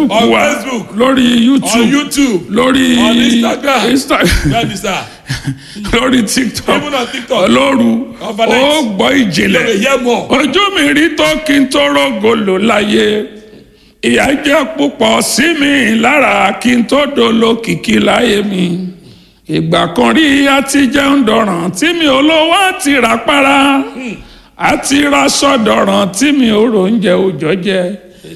facebook On wa Facebook. lórí on youtube youtube lórí on Instagram. Insta- bẹ́ẹ̀ni sá lórí tiktok even on tiktok lóru Overnight. ó gbọ́ you ìjìnlẹ̀ dey hear more. ojú mi rí tó kí n tó rògòlò láyé ìyà jẹ́ púpọ̀ sí mi lára kí n tó dolo kìkì láyé mi ìgbà kan rí àti jẹun dọ̀ràn tí mi ò lówó àti rà para àti ra sọ̀dọ̀ràn tí mi ò ròúnjẹ òjọ́ jẹ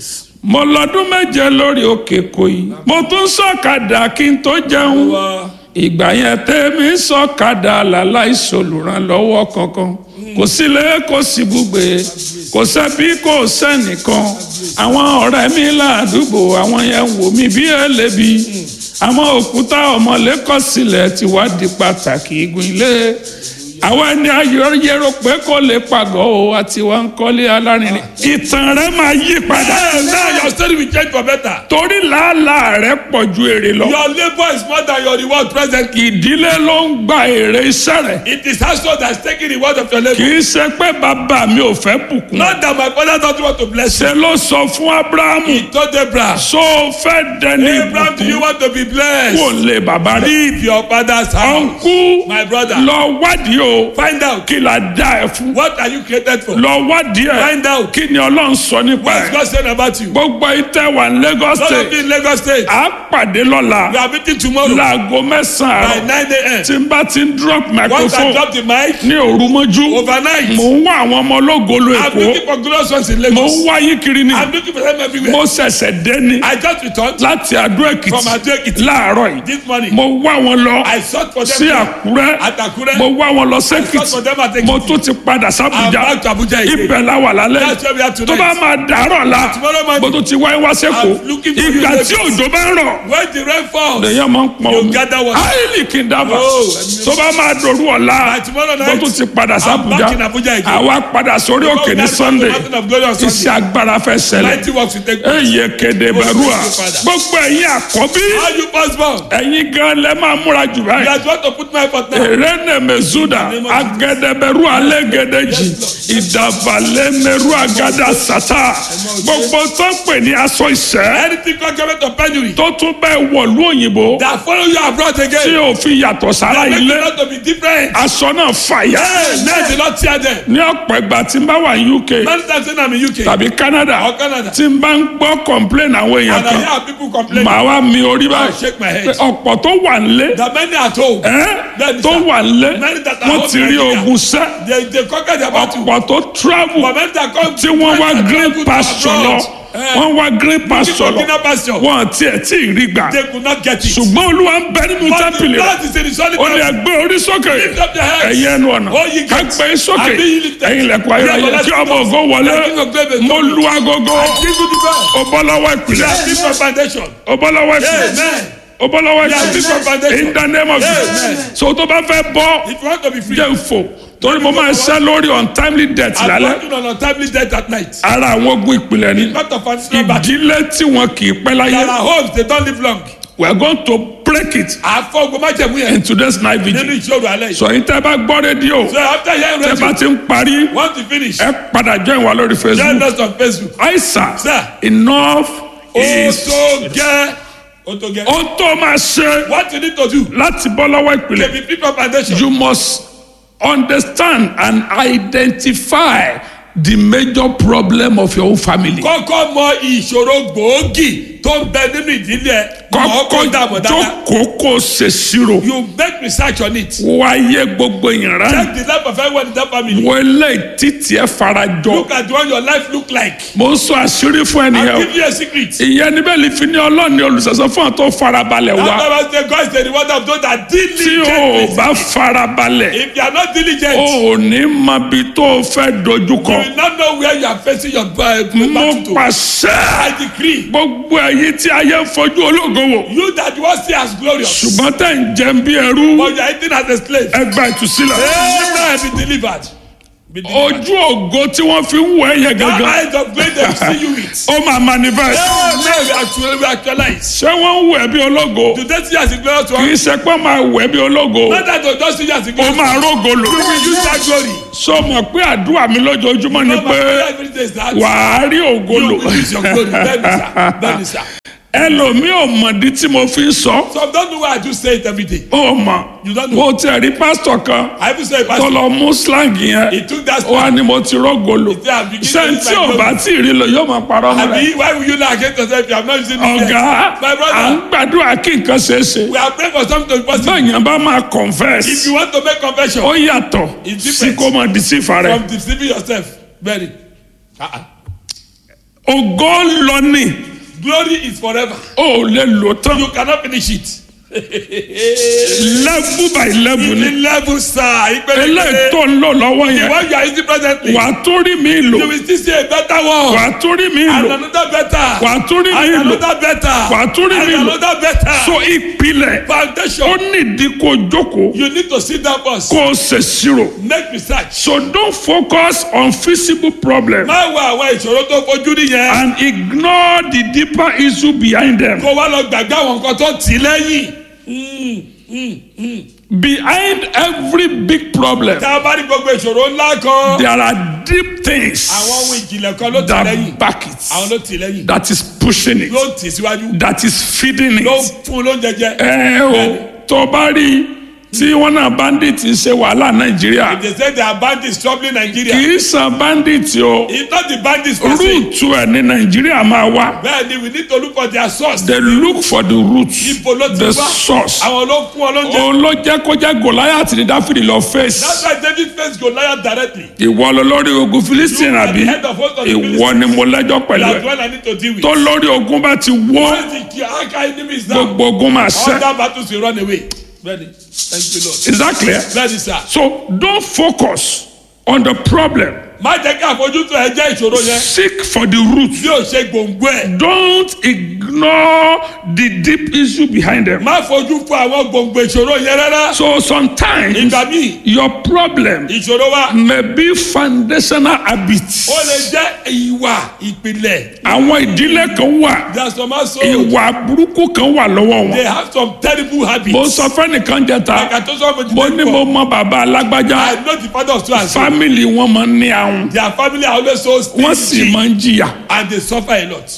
mo lọ́dún méje lórí òkè kòyí mo tún sọ̀kadà kí n tó jẹun Wá. ìgbà yẹn tẹ́mi sọ̀kadà làláì sòlùrànlọ́wọ́ kankan kò sílé kò sí búgbe kò sẹ́bí kò sẹ́nìkan àwọn ọ̀rẹ́ mi ládùúgbò àwọn yẹn wò mí bí ẹlẹ́bi àwọn òkúta ọmọlẹ́kọ̀ sílẹ̀ ti wá di pàtàkì igun ilé àwọn ẹni ayọ̀ yẹrọ pé kò lè pàgọ́ o àti wọn kọ́lé alárinrin ìtàn rẹ máa yí padà Hey, now your story will change for better. torí làálàá rẹ pọ̀ ju èrè lọ your labour is more than your reward presently. ìdílé ló ń gba èrè iṣẹ́ rẹ̀ it is household that is taking the reward of your kì labour. í ṣe pé bàbá mi ò fẹ́ bùkún not that my father don't want to bless you. ṣe ló sọ fún abrahamu he told abraham. so fẹ́ dẹni abraham do you ìbùkún want to be blessed. kò lè bàbá rẹ̀ leave your father's house. ọ̀nkú my brother. lọ wádìí o find out kí la dá ẹ fún what are you created for. lọ wádìí ẹ find out kí ni ọlọ́run sọ nípa what is ẹ God saying about you. gbogbo ìtẹ́ wà ní Lagos Some of state you in Lagos state. à á pàdé lọ́la we are meeting tomorrow. láago by mẹ́sàn-án àárọ̀ nine a.m. tí n bá ti ń drop once I microphone drop the mic. ní òru mọ́jú overnight. mò ń wá àwọn ọmọ ológolo I'm èkó looking for glorious ones in mò Lagos. ń wáyé kiri ni I'm looking for them everywhere. mo ṣẹ̀ṣẹ̀ dé ni I just returned láti Adó from Èkìtì Ado Ekiti láàárọ̀ yìí this morning. mo wá wọn lọ I sought for them sí Àkúrẹ́ at Akure. mo wá wọn lọ I sought for sẹ́kìtì them at mo Ekiti. tún ti padà I'm sábùjá back to Abuja again. ibẹ̀ la wà lálẹ́ That's where we are tó bá tonight. máa dàárọ̀ la Tomorrow morning. mo tún ti wáyé wá sẹ́kọ̀ọ́ I'm looking for you ìgbà in tí Lagos. òjò bá ń rọ̀ When the rain falls. lèyàn máa ń pọn You omi gather water. áìlì kì í dábàá Oh, ẹ̀mí- tó bá máa dòru ọ̀la By tomorrow mo night. tún ti padà I'm sábùjá back in Abuja again. àwa padà sórí òkè ní Sunday Mountain of glory on iṣẹ́ Sunday. agbára fẹ́ ṣẹlẹ̀ Mighty works will take place. eye kéde bẹ̀rùà gbogbo ẹ̀yin àkọ́bí How you first born? ẹ̀yin gan lẹ́ máa múra jù You báyìí are trying to put my effort now. erene mezuda agẹdẹbẹru alẹgẹdẹjì ìdàbàlẹmẹru agada sata gbogbo tó ń pè ní aṣọ ìṣẹ́ Anything contrary of penury tó tún bẹ́ẹ̀ wọ̀lú òyìnbó that follow you abroad tí again. ò fi yàtọ̀ sára Make ilé you not to be different. aṣọ náà fàyà Hey, now the Lord tear them. ní ọ̀pọ̀ ìgbà tí n bá wà ní UK Many times when I'm in UK tàbí Canada or Canada tí n bá ń gbọ́ complain àwọn èèyàn and I kan hear people complaining, màá wá mi orí I báyìí shake my pé head. ọ̀pọ̀ tó wà nílé That many at home, ẹ́ Bẹ́ẹ̀ni tó sà. wà nílé Many that are wọ́n home ti rí Nigeria. ogun sẹ́ they they conquer their battle. ọ̀pọ̀ tó travel But many that come tí wọ́n wá that green travel to pasture lọ abroad, eh, wọ́n wá green pasture for lọ greener pasture. wọ́n tiẹ̀ tí ì rí gbà They could not get it. ṣùgbọ́n olúwa ń bẹ nínú But the tẹ́pìlì rẹ̀ Lord is in the solid ó ní ground. ẹgbẹ́ orí sókè Lift up your heads. ẹ̀yin ẹnu ọ̀nà All ye ká gates. gbé sókè And be ye lifted. ẹ̀yin ilẹ̀kùn ayọ̀ Yeah, ayọ̀ but kí let's ọmọ go. ògo wọlé The King of glory is mo coming. lu agogo Give you the best. ó bọ́ lọ́wọ́ ìpìlẹ̀ Yeah, give your foundation. ó bọ́ lọ́wọ́ ìpìlẹ̀ Amen. ó bọ́ lọ́wọ́ Yeah, give your ìpìlẹ̀ foundation. in the name of Amen. Jesus so tó bá fẹ́ bọ́ If you want to be free, jẹ́ ń fò torí mo máa ń ṣẹ́ lórí untimely death I'm lálẹ́ working on untimely death at night. ara àwọn ogun ìpìlẹ̀ ni Not of foundational battle. ìdílé tí wọn kì í pẹ́ láyé There are homes, they don't live long. we are going to break it Àfọ̀gbọ́n má jẹ̀mú yẹn. in today's night Nínú vigil ìṣòro alẹ́ yìí. sọ yìí tẹ́ bá gbọ́ rédíò So after hearing tẹ́ bá radio, ti ń parí want to finish, ẹ padà join wa lórí join Facebook us on Facebook. àìsàn Sir. enough Ó is tó gẹ́. Ó tó gẹ́. ohun tó máa ṣe What you need to do láti bọ́ lọ́wọ́ to ìpìlẹ̀ be free from foundation. you must understand and identify the major problem of your own family. Kọ́kọ́ mọ ìṣòro gbòógì tó ń bẹ nínú ìdílé ẹ̀. Mọ̀ ọ́ kó dààmú kọ́kọ́ dáadáa. jókòó kó ṣèṣirò You make research on it. wáyé gbogbo ìran Check the life of everyone in that family. wọlé títí ẹ farajọ Look at what your life look like. mo ń sọ àṣírí fún I'll ẹnìyàn give you a secret. ìyẹn níbẹ̀ lè fi ní ọlọ́ọ̀ni olùsọ̀sọ́ fún àwọn tó farabalẹ̀ wá That Bible say God is the reward of those that tí o diligently. bá farabalẹ̀ If you are not diligent, o ò ní mọ ibi tó o fẹ́ dojúkọ you will not know where you are facing your uh, mo battle to. pàṣẹ I decree, gbogbo ẹ̀yin tí ayé ń fojú ológo wò you that you want see as glorious, ṣùgbọ́n tẹ̀ ń jẹun bí ẹrú but you are eating as a slave. ẹgbà ìtúsílẹ̀ Amen. Be delivered. Be delivered. ojú ògo tí wọ́n fi ń wọ ẹ̀yẹ That gangan eyes of grace they will see you with. ó máa manifest Amen. We actually we actualize. ṣé wọ́n ń wọ ẹ̀ bí ológo To they see you as a glorious kì í one. ṣe pé máa wọ ẹ̀ bí ológo Not that to just see you as a ó glorious máa one. rógo lò You will use that glory. sọ mọ̀ pé àdúrà mi lójoojúmọ́ ni No pé matter every day is that. wàá rí ògo You lò will use your glory. Bẹ́ẹ̀ni sá. Bẹ́ẹ̀ni sá. ẹlòmíì ò mọ̀dí tí mo fi ń sọ Some don't know why I do say it every day. ó mọ̀ You don't know. mo ti rí pásítọ̀ kan I even say it tó pastor. lọ mú slang yẹn He took that ó wá ní mo ti rọ́gọ̀lò He said, "I'm beginning ṣé to tí ò use my bá tí ì rí lọ yóò máa parọ́ mọ́ rẹ̀ Abi, why will you lie against yourself if you have not using it yet? ọ̀gá My à ń brother, gbàdúrà kí nǹkan ṣeé ṣe we are praying for something to be possible. báyìí bá máa confess If you want to make confession ó yàtọ̀ It's sí different. kó máa deceive rẹ̀ from deceiving yourself, very. Uh-uh. ògo lọ ní Glory is forever. ó lè lò tán You cannot finish it. level by level In the ni level, sir. eléyìí Ìpele tó ń lò lọ́wọ́ the yẹn one you are using presently. wà á tó rí mi lò You will still see a better one. wà á tó rí mi And lò another better. wà á tó rí mi And lò another better. wà á tó rí mi And lò another better. so ìpìlẹ̀ ó Foundation. nídìí kó jókòó You need to sit down first. kó o ṣèṣirò Make research. so don't focus on visible problem Má wo àwọn ìṣòro tó fojú nìyẹn. and ignore the deeper issue behind them Kó wá lọ gbàgbé àwọn nǹkan tó tì í lẹ́yìn. behind every big problem Tá a bá rí gbogbo ìṣòro ńlá kan. there are deep things Àwọn ohun ìjìnlẹ̀ kan ló tì í lẹ́yìn. that back it Àwọn ló tì í lẹ́yìn. that is pushing it Ló tì í síwájú. that is feeding Ló it. fún un lóúnjẹ jẹ. ẹ o tó bá rí tí wọn náà bandit ń ṣe wàhálà nàìjíríà They say they are bandits troubling Nigeria. kì í san bandit o It's not the bandits per se. rúùtù ẹ ní nàìjíríà máa wá Bẹ́ẹ̀ni we need to look for their source. they look for the root Ibo ló ti the wá. source Àwọn ló fún ọ lóúnjẹ. òun ló jẹ́ kó jẹ́ goliath ní dáfídì lọ face That's why David faced Goliath directly. ìwọ lọ lórí ogun philistine You are àbí the head of host of the ìwọ ni mo lẹ́jọ́ pẹ̀lú That's ẹ what I need to deal with. tó lórí ogun bá ti wó Once the Kiaka enemies down, gbogbo ogun máa all ṣẹ́ that battles will run away. Ready. Thank you, Lord. is that clear Ready, sir. so don't focus on the problem Má jẹ́ kí àfojúsùn ẹ jẹ́ ìṣòro yẹn. seek for the root Bí o ṣe gbòǹgbò ẹ̀. don't ignore the deep issue behind them. Má fojú fún àwọn gbòǹgbò ìṣòro yẹn rárá. So sometimes Ìgbà míì, your problem ìṣòro wa, may be foundational habits. ó lè jẹ́ ìwà ìpìlẹ̀. Àwọn ìdílé kan wà, There are some also, ìwà burúkú kan wà lọ́wọ́ they wọn. have some terrible habits. Mo sọ fẹ́nìkan jẹta, Like I told somebody mo ní mo mọ bàbá alágbájá, I know the father of two and so. fámìlì wọn máa ń ní àwọn, Their family are always so wọ́n sì stingy máa ń jìyà. and they suffer a lot.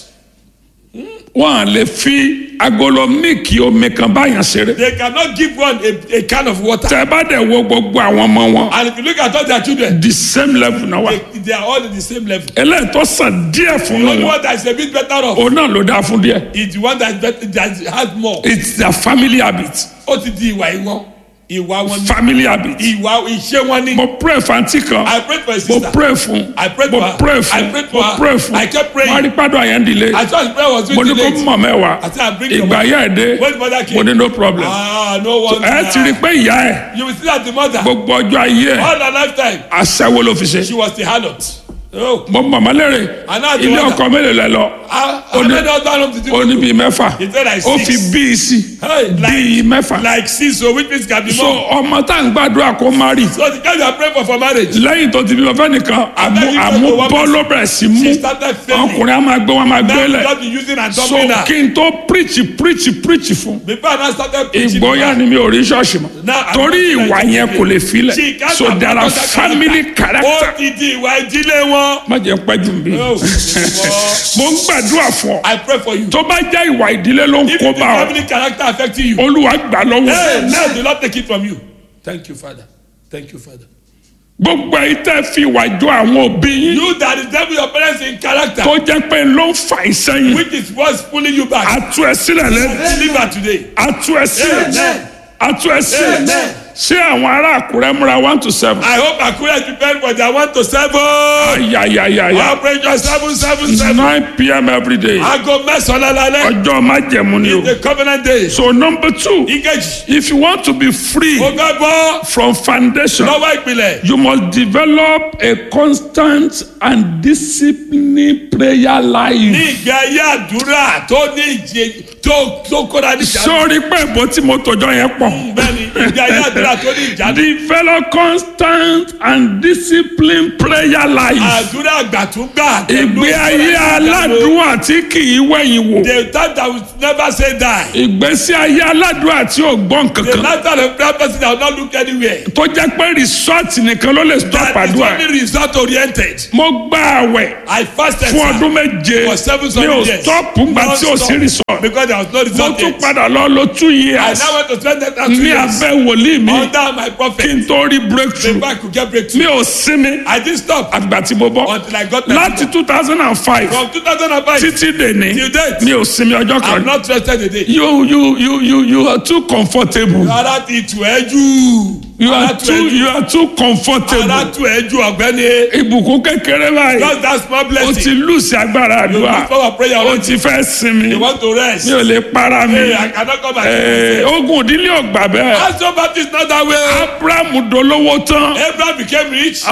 Wọ́n à lè fi agolo míìkì omi kan báyàn ṣeré. They cannot give one a, a can of water. Tẹ bá dẹ̀ wo gbogbo àwọn ọmọ wọn, And if you look at all their children, the same level náà wà. they, they are all in the same level. Eléyìí tó sàn díẹ̀ fún The only wọn. one that is a bit better off òun náà ló dáa fún díẹ̀. is the one that, is better, that has more. it's their family habit Ó ti di ìwà ìwọ́n. Ìwà wọn ni. family habit. Ìwà ìṣe wọn ni. mo pray fún àǹtí kan I prayed for a mo sister. pray fún I prayed mo for her. pray I fún prayed for mo her. pray fún I kept praying. wọ́n rí pàdé àyàn dìde I thought his prayer was mo ní too kó late. mọ̀ mẹ́wàá I said, I bring your ìgbà mother. yá ẹ̀ dé When mother came. mo ní no problem Ah, no one. ẹ ti rí i pé ìyá ẹ̀ You will see that the mother, gbogbo ọjọ́ ayé ẹ̀ all her lifetime, aṣẹ́wó ló fi ṣe she was the harlot. Oh. mo mọ̀ mọ́ lérè And now the ilé mother. ọkọ mélòó lẹ lọ Ah, Ó how ní- many husbands did you ó ní bíi mẹ́fà He said like ó six. fi bíi sí Hey, bíi like, mẹ́fà like six, so which means can be so more. ọmọ tá à ń gbàdúrà kó má rí So the guy you are praying for for marriage, lẹ́yìn tó ti bímọ fẹ́nìkan àmú then you àmú go to one bọ́ ló bẹ̀rẹ̀ sí mú she started failing. ọkùnrin á máa gbé wọn máa gbé Now you lẹ̀ just be using and so dumping her. kí n tó preach preach preach fún Before I now started preaching. ìgbóyà ni mi ò rí ṣọ́ọ̀ṣì mọ́ Now, I'm torí not ìwà like yẹn you. kò lè She filẹ̀ can't so have there are that family character Ó ti di ìwà ìdílé wọn. má jẹ́ pẹ́ jù bí Oh, ìwọ. mo ń gbàdúrà fún ọ I pray for you. tó bá jẹ́ ìwà ìdílé ló ń If kó the bá ọ family character affecting you, olúwa gbà lọ́wọ́ hey, now the Lord take it from you. Thank you, Father. Thank you, Father. gbogbo ẹ̀yin tẹ́ fi ìwà jọ àwọn òbí yín You that is devil your parents in character, tó jẹ́ pé ló ń fa ìsẹ́yìn which is what's pulling you back. àtú ẹ sílẹ̀ lẹ́nu Deliver today. àtú ẹ sílẹ̀ Amen. àtú ẹ sílẹ̀ Amen. ṣé àwọn ará àkúrẹ́ múra one to seven. I hope Akure is prepared for their one to seven. ayayayaya Operation seven seven seven. nine pm every day Aago mẹ́sàn-án lálẹ́. ọjọ́ májẹ̀mú ni o. The covenant day. so number two Ìkejì. if you want to be free Mo fẹ́ bọ́ from foundation lọ́wọ́ ìpìlẹ̀. you must develop a constant and disciplined prayer Ní life. ìgbé ayé àdúrà tó ní ìjẹ tó tó kóra ní ìjà. sọ́ọ́rí pé ìbò tí mo tọjọ́ yẹn pọ̀ Bẹ́ẹ̀ni ìgbé ayé àdúrà àdúrà tó ní ìjánu. develop constant and disciplined prayer life. àdúrà àgbàtúgbà. ìgbé ayé aládùúrà tí kì í wẹ̀yìn wò. the time that will never say die. ìgbésí ayé aládùúrà tí ò gbọ́n the kankan. lifestyle of prayer person that will not look anywhere. tó jẹ́ pé resort nìkan ló lè stop that is àdúrà. only result oriented. mo gba àwẹ̀ I fasted fún sir, ọdún méje for seven mi solid ò years. stop ngbà tí ò sí resort. because there was no mo result tún yet. padà lọ lo two I years now want to spend that two ní years abẹ́ wòlíì mi under my kí prophet. n tó rí breakthrough. before I could get mi breakthrough. ò sinmi I didn't stop àgbà tí mo bọ́ until I got my láti two thousand and five from 2005 títí dèní till date. mi ò sinmi ọjọ́ I'm kan. not rested a day. you you you you you are too comfortable. ara ti tù ẹ́ jù. you ara are tù too ẹ́ jù. you are too ara comfortable. tù ẹ́ jù ọ̀gbẹ́ni. ìbùkún kékeré báyìí just that small o blessing. ti lùsì agbára you àdúrà look for our prayer o already. ti fẹ́ sinmi you want to rest. mi ò lè para mi. hey I cannot come back. Eh, ogun ìdílé ọgbà bẹ́ẹ̀. Pastor Baptist not that way. abraham dolówó tán Abraham became rich.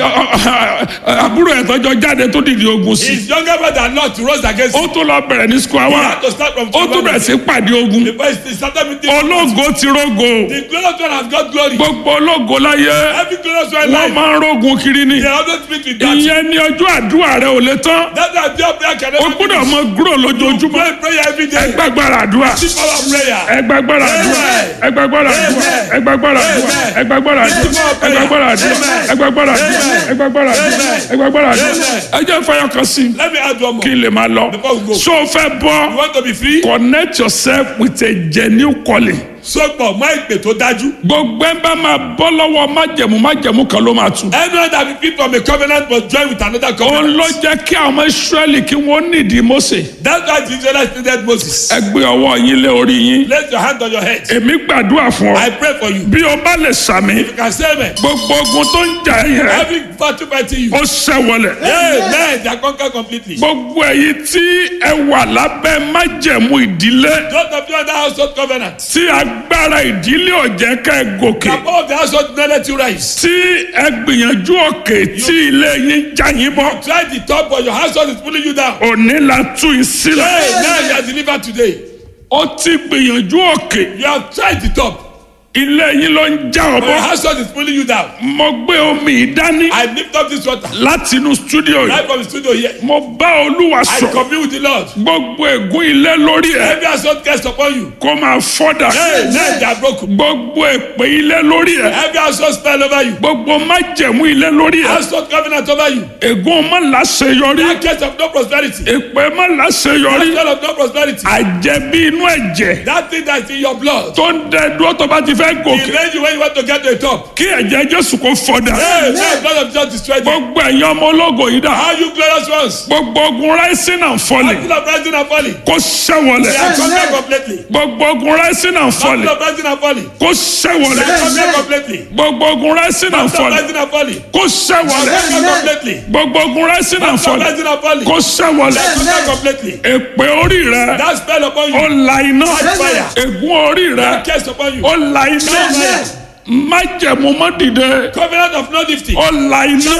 àbúrò ẹ̀ tọ́jọ́ jáde tó dìde ogun sí. His younger brother Lot rose against him. ó tún lọ bẹ̀rẹ̀ ní square He one had to start from ó tún bẹ̀rẹ̀ sí pàdé ogun. Before he started meeting. ológo ti rógo The glorious one has got glory. gbogbo ológo láyé Every glorious one wọ́n life. máa ń rógun kiri ni. They always speak with that. ìyẹn ni ọjọ́ àdúrà rẹ ò lè tán. That's why your prayer can o never gbọ́dọ̀ mọ gúrò lójoojúmọ́. Pray prayer every day. ẹgbàgbára àdúrà Keep our prayer. ẹgbàgbára àdúrà ẹgbàgbára àdúrà ẹgbàgbára àdúrà ẹgbàgbára àdúrà ẹgbàgbára àdúrà ẹgbàgbára àdúrà ẹgbàgbára àdúrà ẹgbàgbára àdúrà ẹ jẹ́ fọyọ́ kan sí i Let me add one more. kí n lè máa lọ. Before we go. so o fẹ́ You bọ́ want to be free? connect yourself with a genuine calling. Sọ́pọ̀ mọ́ ìpè tó dájú. gbogbo ẹ bá máa bọ́ lọ́wọ́ májẹ̀mú májẹ̀mú kan ló máa tù. Anyone that be free from a covenant must join with another òun covenant. ló jẹ́ kí àwọn ọmọ israẹli kí wọ́n nídìí Mósè. That's why the Israelites needed Moses. ẹ gbé ọwọ́ yín lé orí yín. Place your hand on your head. èmi gbàdúrà fún I ọ. pray for you. bí o bá lè sàmì. You can say amen. gbogbo ogun tó ń jà yẹn. Every battle fighting you. ó ṣẹ́wọlẹ̀. Amen. They are conquered completely. gbogbo èyí tí ẹ wà lábẹ́ májẹ̀mú ìdílé. Those of you under household covenant. tí agbára ìdílé ò jẹ́ ká ẹ The gòkè. power of the household did not let you rise. tí ẹ gbìyànjú òkè tí ilé yín já yín bọ́. Try the top but your household is pulling you down. òní la tú yín sílẹ̀. Amen. You are delivered today. ó ti gbìyànjú òkè. You have tried the top. ilé yín ló ń já ọ But your bọ́. household is pulling you down. mo gbé omi yìí dání I lift up this water. láti inú stúdíò Right yìí. from the studio here. mo bá olúwa I sọ. commune with the Lord. gbogbo ègún ilé lórí ẹ Every household cast upon you. kó máa fọ́dà. Amen. They are broken. gbogbo èpè ilé lórí ẹ. Every household spell over you. gbogbo májẹ̀mú ilé lórí ẹ. Household covenant over you. ègún má láṣeyọrí. That case of no prosperity. èpè má That láṣeyọrí. spell of no prosperity. àjẹbí inú ẹ̀jẹ̀ That thing that's in your blood. tó ń dẹ dúró tó bá ti fẹ́ He gòkè. made you when you want to get to the top. kí ẹ̀jẹ̀ jésù kó fọ́dà. Amen. Blood of Jesus destroyed you. gbogbo ẹ̀yin ọmọ ológo yìí dà. How you glorious ones. gbogbo ogun rising and falling Battle of rising and falling. kó ṣẹ́wọlẹ̀. They are conquered completely. gbogbo ogun rising and Battle falling of rising and falling. kó They are ṣẹ́wọlẹ̀. conquered completely. gbogbo ogun rising and Battle of falling rising and falling. kó ṣẹ́wọlẹ̀. Conquered completely. gbogbo ogun rising and Battle of falling rising and falling. kó ṣẹ́wọlẹ̀. They are conquered completely. èpè orí rẹ That spell upon ó you. la iná. Fire. ègún orí rẹ That case upon you. ó la iná. májẹ̀mú mọ́ dìde Covenant of no lifting. ó la iná.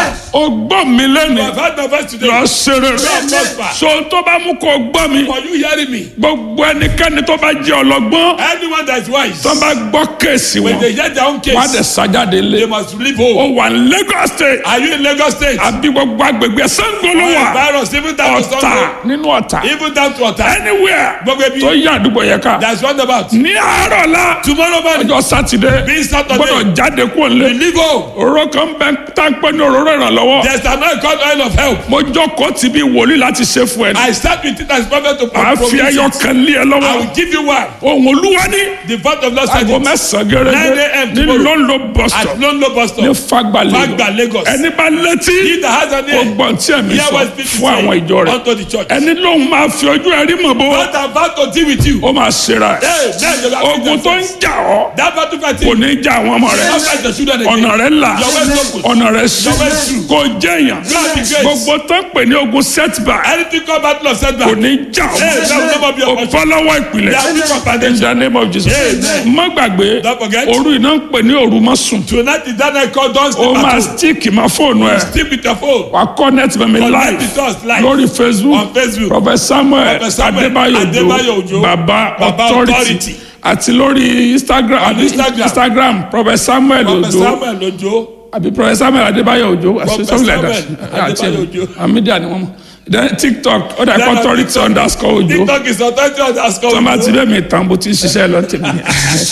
ó gbọ́ mi lẹ́nu You have had my voice today. lọ ṣeré prosper. so tó bá mú kó gbọ́ mi For you hearing me. gbogbo ẹnikẹ́ni tó bá jẹ́ ọlọ́gbọ́n Anyone that is wise. tó bá gbọ́ kéèsì When wọn they hear their own case. wọ́n á dẹ̀ sájáde lé They must leave ó home. wà ní Lagos state Are you in Lagos State? àbí gbogbo agbègbè Ṣàngó ló wà Virus even down to ọ̀tà Sango. nínú ọ̀tà Even down to Ota. anywhere Gbogbo ibi. tó yá àdúgbò yẹn ká That's what about. ní àárọ̀ la Tomorrow morning. ọjọ́ sátidé Being Saturday. gbọ́dọ̀ jáde kó lé We leave home. òróró kan bẹ tá ń pẹ́ ní òróró ìrànlọ́wọ́ There's an oil called oil of help. mo jókòó ti bí wòlíì láti ṣe fún ẹ I start with it as prophet to àá fi promise ẹyọ it. kan lé ẹ I lọ́wọ́ will give you one. ohun olúwa ní The vote of Lord said aago it. mẹ́sàn-án 9 gẹ́gẹ́ a.m. ní tomorrow. lọ́nlọ́ bọ́sítọ̀ At London bus ní stop. Fagba Fagba, Lagos Lagos. ẹni bá létí He that has an ó ear. gbọ́n tí ẹ̀mí Hear sọ what speak fún àwọn ìjọ rẹ̀ unto the church. ẹni lóun máa fi ojú ẹ̀rí mọ̀ bó God am about to deal with you. ó máa ṣera ẹ̀ Hey, then you are ogun tó ń jà ọ́ That battle kò fighting. ní já àwọn ọmọ rẹ̀ Don't fight your children ọ̀nà again. rẹ̀ là Your way is open. ọ̀nà rẹ̀ sí Your way is true. kò jẹ́yàn God be great. gbogbo tó ń pè ní ogun setback Anything called battle of kò setback. ní já Hey, that will never be ọ́ your o portion. bọ́ lọ́wọ́ ìpìlẹ̀ They are weak for in foundation. the name of Jesus Amen. má gbàgbé Don't forget. òru iná ń pè ní òru mọ́sùn Tonight is that night called Don't ó Sleep máa at Home. stick ma fóònù ẹ̀ Sleep with your phone. wà connect mẹ́mi Connect live with us live. lórí facebook On Facebook. prophet samuel Prophet Samuel adébáyò Adébáyò ojo Òjó. baba Baba authority Authority. àti lórí instagram àbí Instagram. instagram prophet samuel Prophet ojo Samuel Ojo. àbí prophet samuel adébáyọ̀ ojo àti Prophet something like that Samuel àti Adébáyọ̀ Òjó. àmídíà ni wọ́n mọ̀ then tiktok ó dà Then on authority TikTok- underscore ojo TikTok is authority underscore tọ́mà ti Ojo. bẹ́ẹ̀ mi tán bó ti ń ṣiṣẹ́ lọ tèmi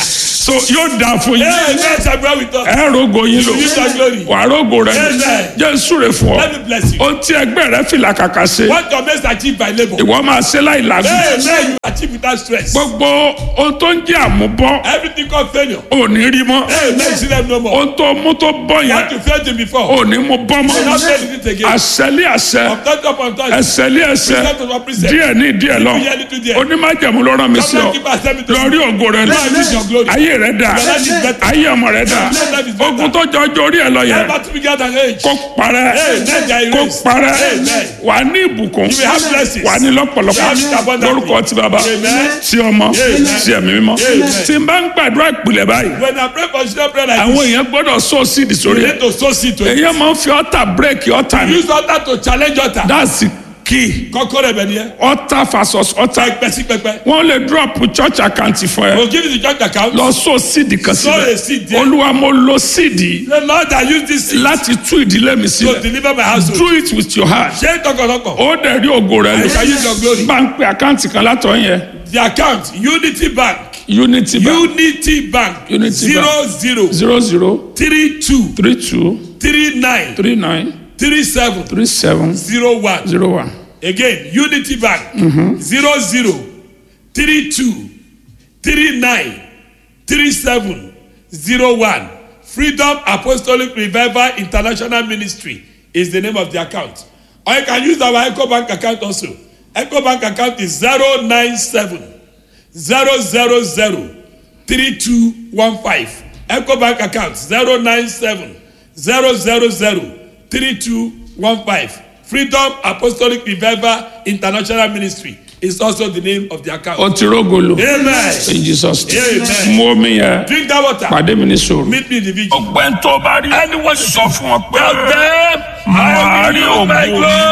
so yóò dáa fún yín Hey, man, shall be with us. ẹ rogo yín lò You shall glory. wà rogo rẹ Amen. jẹ́ súre fún ọ Let me bless you. ohun tí ẹgbẹ́ rẹ fìlà kàkà ṣe What your mates achieve by labor. ìwọ máa ṣe láì làágùn Hey, man, you achieve without stress. gbogbo ohun tó ń jẹ́ àmúbọ́ Everything called failure. ò ní rí mọ́ Hey, man, you see them no more. ohun tó mú tó bọ́ What yẹn you failed in before. ò ní mú bọ́ You not mọ́ fail it again. àṣẹlé àṣẹ From touch up on touch. ẹsẹ̀lé ẹsẹ̀ Present to present. díẹ̀ ní díẹ̀ lọ Little here, little there. onímájẹ̀mú ló rán mi sí ọ Sometimes keep accepting to lórí ògo rẹ Lord, I need your glory. ayé rẹ dà Your life is better. ayé ọmọ rẹ dà Your life is better. ogun tó jọ ọjọ́ orí ẹ lọ yẹn Never to be gathered age. kó parẹ́ Amen. There kó is. parẹ́ Amen. wà á ní ìbùkún You will have blessings. wà á ní lọ́pọ̀lọpọ̀ You will have it abundantly. lórúkọ ti bàbá Amen. ti ọmọ Amen. ti ẹ̀mí mímọ́ Amen. tí n bá ń gbàdúrà ìpìlẹ̀ báyìí When I pray for children prayer like àwọn this, èèyàn gbọ́dọ̀ sọ síìdì you sórí ẹ̀ need to sow seed to it. èèyàn máa ń fi ọ̀tà bírèkì ọ̀tà ni Use altar to challenge altar. that's the key Kọ́kọ́rọ́ ẹ̀bẹ̀ nìyẹn. ọ̀tà versus ọ̀tà Pẹpẹ sí pẹpẹ. wọ́n lè drop church account fún ẹ We'll give you the church account. lọ sọ síìdì kan Sow a síbẹ̀ seed there. olúwa mo lo síìdì The Lord I use this seed láti tú ìdílé mi to sílẹ̀ deliver my household. do it with your heart Ṣé tọkàntọkàn? ó dẹ̀ rí ògo rẹ I lò can use your glory. bá ń pe àkáǹtì kan látọ̀ yẹn The account Unity Bank. unity bank Unity Bank. Unity Zero zero zero zero three two three two three nine three nine three seven three seven zero one. zero one Again, Unity Bank zero zero three two three nine three seven zero one. Freedom Apostolic Revival International Ministry is the name of the account. Or you can use our Echo Bank account also. Echo Bank account is zero nine seven zero zero zero three two one five. Echo Bank account zero nine seven zero zero zero three two one five. Freedom Apostolic Revival International Ministry is also the name of the account. ó ti rógo lò Amen. in jesus name Amen. mú omi yẹn Drink that water. pàdé mi ní sòrò. Meet me in the vigil. ọgbẹ́ tó bá rí ẹni wọ́n sọ fún ọ pé Tell them, màá I rí will use my ògo glory.